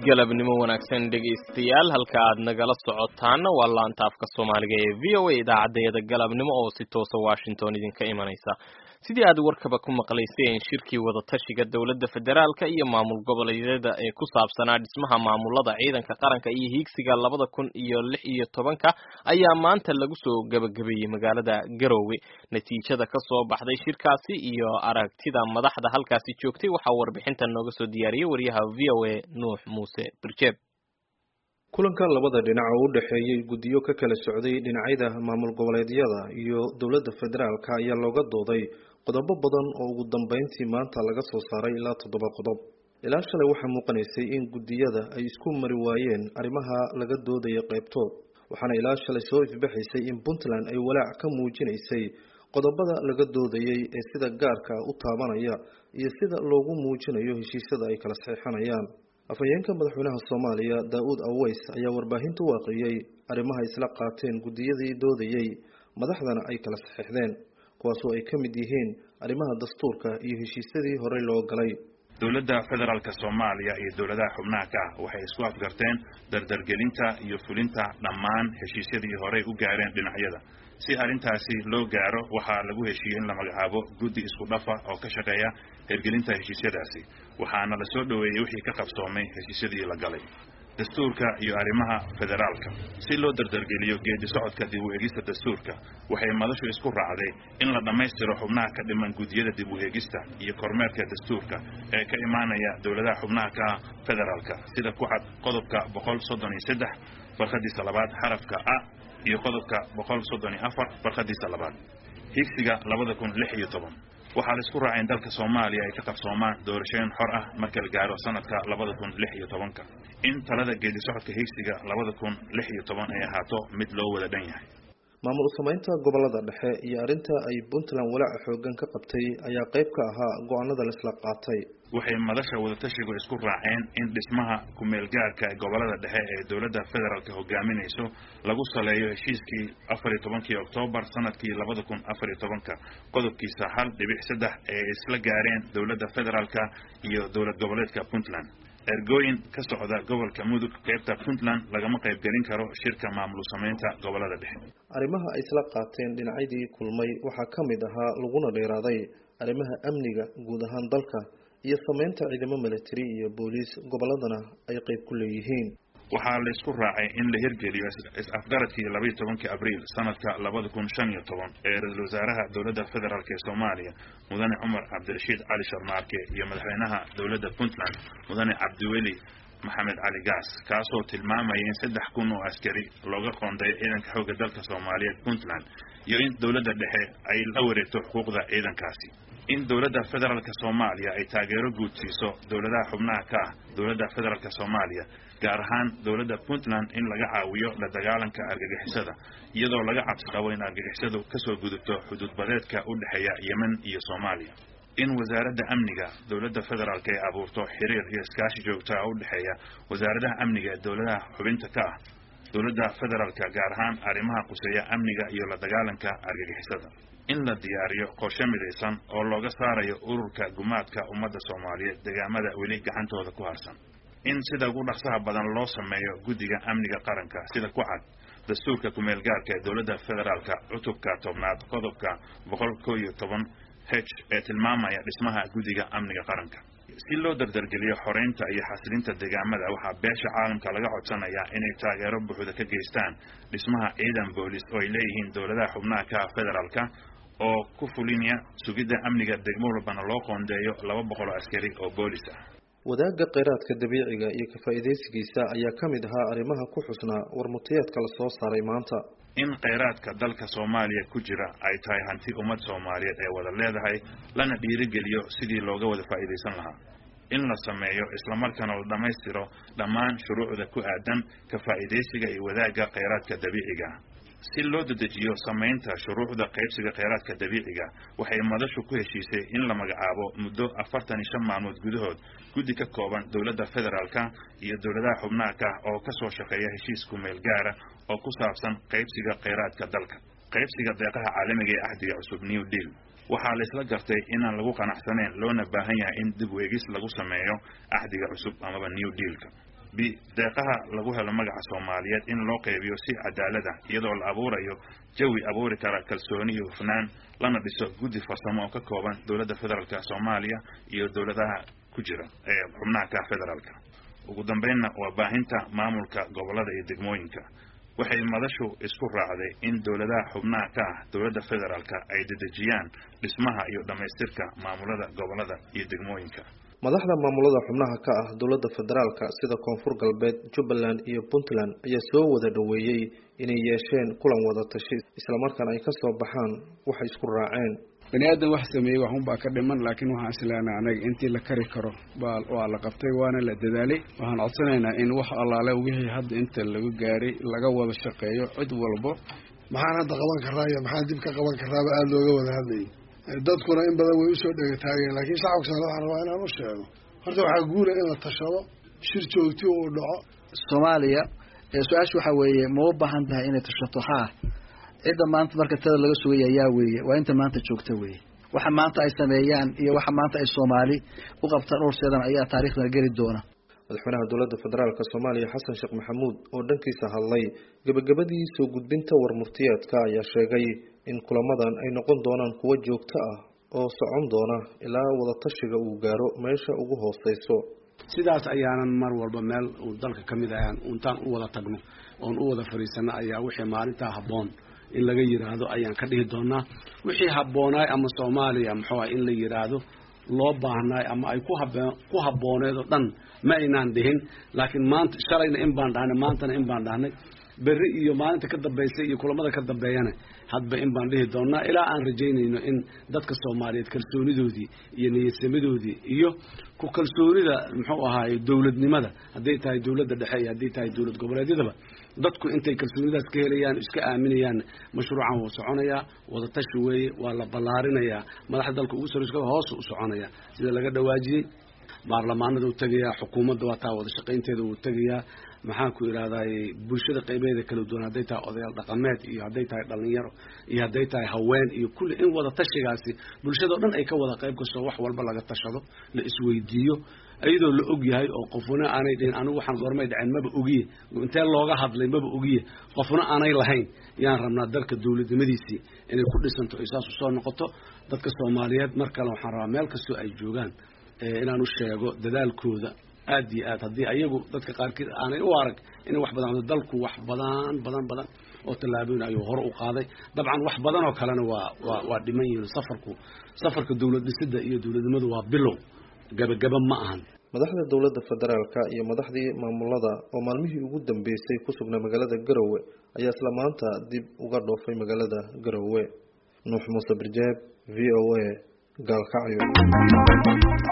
galabnimo wanaagsan dhegaystayaal halka aad nagala socotaana waa laanta afka soomaaliga ee v o a idaacadeeda galabnimo oo si toosa washington idinka imanaysa sidii aad warkaba ku maqlayseen shirkii wadatashiga dowladda federaalka iyo maamul goboleedyada ee ku saabsanaa dhismaha maamulada ciidanka qaranka iyo hiigsiga labada kun iyo lix iyo tobanka ayaa maanta lagu soo gebagabeeyey magaalada garowe natiijada ka soo baxday shirkaasi iyo aragtida madaxda halkaasi joogtay waxaa warbixintan nooga soo diyaariyey wariyaha v o a nuux muuse birjeeb kulanka labada dhinac oo u dhexeeyey guddiyo ka kala socday dhinacyada maamul goboleedyada iyo dowladda federaalka ayaa looga dooday qodobo badan oo ugu dambeyntii maanta laga soo saaray ilaa toddoba qodob ilaa shalay waxaa muuqanaysay in guddiyada ay isku mari waayeen arrimaha laga doodaya qaybtood waxaana ilaa shalay soo ifbaxaysay in puntland ay walaac ka muujinaysay qodobada laga doodayay ee sida gaarka u taabanaya iyo sida loogu muujinayo heshiisyada ay kala saxiixanayaan afhayeenka madaxweynaha soomaaliya daa-uud aweys ayaa warbaahinta u aqriyey arrimaha isla qaateen guddiyadii doodayey madaxdana ay kala saxiixdeen kuwaasoo ay ka mid yihiin arrimaha dastuurka iyo heshiisyadii horey loo galay dowladda federaalka soomaaliya iyo dowladaha xubnaha ka ah waxay isku afgarteen dardargelinta iyo fulinta dhammaan heshiisyadii horey u gaareen dhinacyada si arrintaasi loo gaaro waxaa lagu heshiiyey in la magacaabo guddi isku dhafa oo ka shaqeeya hirgelinta heshiisyadaasi waxaana la soo dhoweeyey wixii ka qabsoomay heshiisyadii la galay dastuurka iyo arrimaha federaalka si loo dardargeliyo geedi socodka dib u eegista dastuurka waxay madashu isku raacday in la dhammaystiro xubnaha ka dhiman guddiyada dib u eegista iyo kormeerka dastuurka ee ka imaanaya dowladaha xubnaha ka ah federaalka sida ku cad qodobka boqol soddon iyo saddex farqadiisa labaad xarafka a iyo qodobka boqol soddon iyo afar farqadiisa labaad higsiga labada kun lix iyo toban waxaa la isku raacay in dalka soomaaliya ay ka qabsoomaan doorashooyin xor ah marka la gaaro sanadka labada kun lix iyo tobanka in talada geedi socodka higsiga labada kun lix iyo toban ay ahaato mid loo wada dhan yahay maamul samaynta gobolada dhexe iyo arrinta ay puntland walaaca xoogan ka qabtay ayaa qayb ka ahaa go-aanada laisla qaatay waxay madasha wadatashigu isku raaceen in dhismaha ku-meelgaarka ee gobolada dhexe ee dowladda federaalka hogaaminayso lagu saleeyo heshiiskii afar iyo tobankii oktoobar sanadkii labada kun afar iyo tobanka qodobkiisa hal dhibic saddex ee isla gaareen dowladda federaalka iyo dowlad goboleedka puntland ergooyin ka socda gobolka mudug qaybta puntland lagama qaybgelin karo shirka maamul samaynta gobolada dhexe arrimaha ay isla qaateen dhinacyadii kulmay waxaa ka mid ahaa laguna dheeraaday arrimaha amniga guud ahaan dalka iyo samaynta ciidamo milatari iyo booliis goboladana ay qayb ku leeyihiin waxaa la isku raacay in la hirgeliyo is-afgaradkii labaiyo tobankii abriil sanadka labada kun shan iyo toban ee ra-iisul wasaaraha dowladda federaalk ee soomaaliya mudane cumar cabdirashiid cali sharmaarke iyo madaxweynaha dowladda puntland mudane cabdiweli maxamed cali gaas kaasoo tilmaamaya in saddex kun oo askari looga qoondayo ciidanka xoogga dalka soomaaliyeed puntland iyo in dowladda dhexe ay la wareegto xuquuqda ciidankaasi in dowladda federaalka soomaaliya ay taageero guud siiso dowladaha xubnaha ka ah dowladda federaalka soomaaliya gaar ahaan dowladda puntland in laga caawiyo la dagaalanka argagixisada iyadoo laga cabsi qabo in argagixisadu kasoo gudubto xuduudbadeedka u dhexeeya yemen iyo soomaaliya in wasaaradda amniga dowladda federaalka ay abuurto xiriir iyo iskaashi joogtaa u dhexeeya wasaaradaha amniga ee dowladaha xubinta ka ah dowladda federaalka gaar ahaan arrimaha quseeya amniga iyo la dagaalanka argagixisada in la diyaariyo qorshe midaysan oo looga saarayo ururka gumaadka ummadda soomaaliyeed deegaamada weli gacantooda ku harsan in sida ugu dhaqsaha badan loo sameeyo guddiga amniga qaranka sida ku cad dastuurka kumeel gaarka ee dowladda federaalka cutubka tobnaad qodobka boqol koo iyo toban h ee tilmaamaya dhismaha guddiga amniga qaranka si loo dardargeliyo xoreynta iyo xasilinta deegaamada waxaa beesha caalamka laga codsanayaa inay taageero buuxda ka geystaan dhismaha ciidan boolis oo ay leeyihiin dowladaha xubnaha ka federaalka oo ku fulinaya sugidda amniga degmo walbana loo qoondeeyo laba boqol oo askari oo boolis ah wadaagga kheyraadka dabiiciga iyo ka-faa'iidaysigiisa ayaa ka mid ahaa arrimaha ku xusnaa warmutiyeedka la soo saaray maanta in kheyraadka dalka soomaaliya ku jira ay tahay hanti ummad soomaaliyeed ee wada leedahay lana dhiirigeliyo sidii looga wada faa'iidaysan lahaa in la sameeyo islamarkaana la dhammaystiro dhammaan shuruucda ku aadan ka faa'iidaysiga iyo wadaagga kheyraadka dabiiciga si loo dedejiyo samaynta shuruucda qaybsiga kheyraadka dabiiciga waxay madashu ku heshiisay in la magacaabo muddo afartan iyo shan maalmood gudahood guddi ka kooban dowladda federaalka iyo dowladaha xubnaha ka oo kasoo shaqeeya heshiis kumeel gaara oo ku saabsan qaybsiga kheyraadka dalka qaybsiga deeqaha caalamiga ee ahdiga cusub new deal waxaa la isla gartay inaan lagu qanacsanayn loona baahan yahay in dib weegis lagu sameeyo axdiga cusub amaba new dealka b deeqaha lagu helo magaca soomaaliyeed in loo qeybiyo si cadaalad ah iyadoo la abuurayo jawi abuuri kara kalsooni iyo hufnaan lana dhiso guddi farsamo oo ka kooban dowladda federaalka soomaaliya iyo dowladaha ku jira ee xubnaha ka federaalka ugu dambeynna waa baahinta maamulka gobolada iyo degmooyinka waxay madashu isku raacday in dowladaha xubnaha ka ah dowladda federaalka ay dedejiyaan dhismaha iyo dhammaystirka maamulada gobolada iyo degmooyinka madaxda maamulada xubnaha ka ah dowladda federaalka sida koonfur galbeed jubbaland iyo puntland ayaa soo wada dhoweeyey inay yeesheen kulan wada tashi islamarkaana ay kasoo baxaan waxay isku raaceen bani aadan wax sameeyey waxunbaa ka dhiman laakiin waxaan isleenahay anaga intii la kari karo baa waa la qabtay waana la dadaalay waxaan codsanaynaa in wax allaale wixii hadda inta lagu gaaray laga wada shaqeeyo cid walbo maxaan hadda qaban karaa iyo maxaan dib ka qaban karaaba aada looga wada hadlayay dadkuna in badan way usoo dhegataageen laakiin shacabka soomaalida waxaan rabaa inaan u sheego horta waxaa guula in la tashado shir joogti uu dhaco soomaaliya su-aasha waxaa weeye ma u baahan tahay inay tashato haa cidda maanta marka tada laga sugaya yaa weeye waa inta maanta joogta weeye waxa maanta ay sameeyaan iyo waxa maanta ay soomaali u qabtaan urseedan ayaa taariikhdan geli doona madaxweynaha dowladda federaalk soomaaliya xasan sheekh maxamuud oo dhankiisa hadlay gebagabadii soo gudbinta warmurtiyeedka ayaa sheegay in kulamadan ay noqon doonaan kuwo joogto ah oo socon doona ilaa wadatashiga uu gaaro meesha ugu hooseyso sidaas ayaanan mar walba meel uu dalka ka mid ahaan intaan u wada tagno oon u wada fadhiisano ayaa wixii maalintaa habboon in laga yiraahdo ayaan ka dhihi doonaa wixii habboonaay ama soomaaliya muxuu in la yiraahdo loo baahnaay ama ay ku hab ku habbooneed oo dhan ma aynaan dhihin laakiin maanta shalayna in baan dhahnay maantana in baan dhahnay berri iyo maalinta ka dambaysay iyo kulamada ka dambeeyana hadba in baan dhihi doonaa ilaa aan rajaynayno in dadka soomaaliyeed kalsoonidoodii iyo niyadsamadoodii iyo ku kalsoonida muxuu ahaaye dowladnimada hadday tahay dowladda dhexe iyo hadday tahay dowlad goboleedyadaba dadku intay kalsoonidaas ka helayaan iska aaminayaan mashruucan wuu soconayaa wadatashi weeye waa la ballaarinayaa madaxda dalka ugu sarreyska hoos u soconaya sida laga dhawaajiyey baarlamaanada uu tegayaa xukuumadda waa taa wada shaqaynteeda uu tegayaa maxaan ku idhahdaay bulshada qaybeeda kala duwan hadday tahay odayaal dhaqameed iyo hadday tahay dhalinyaro iyo hadday tahay haween iyo kulli in wada tashigaasi bulshada o dhan ay ka wada qayb kasto wax walba laga tashado la isweydiiyo iyadoo la og yahay oo qofuna aanay dhihin anigu waxaan goormay dhaceen maba ogiye intee looga hadlay maba ogiye qofna aanay lahayn yaan rabnaa dalka dowladnimadiisii inay ku dhisanto ay saas usoo noqoto dadka soomaaliyeed mar kale waxaan rabaa meel kastoo ay joogaan inaan u sheego dadaalkooda aad iyo aad haddii ayagu dadka qaarkiid aanay u arag inay wax badan dalku wax badan badan badan oo tallaabooyin ayuu hore u qaaday dabcan wax badan oo kalena waa waa waa dhiman yihiin safarku safarka dowlad dhisidda iyo dowladnimadu waa bilow gabagaba ma ahan madaxda dowladda federaalka iyo madaxdii maamulada oo maalmihii ugu dambeysay ku sugnaa magaalada garowe ayaa isla maanta dib uga dhoofay magaalada garowe nuux muuse birjeeb v o a gaalkacyo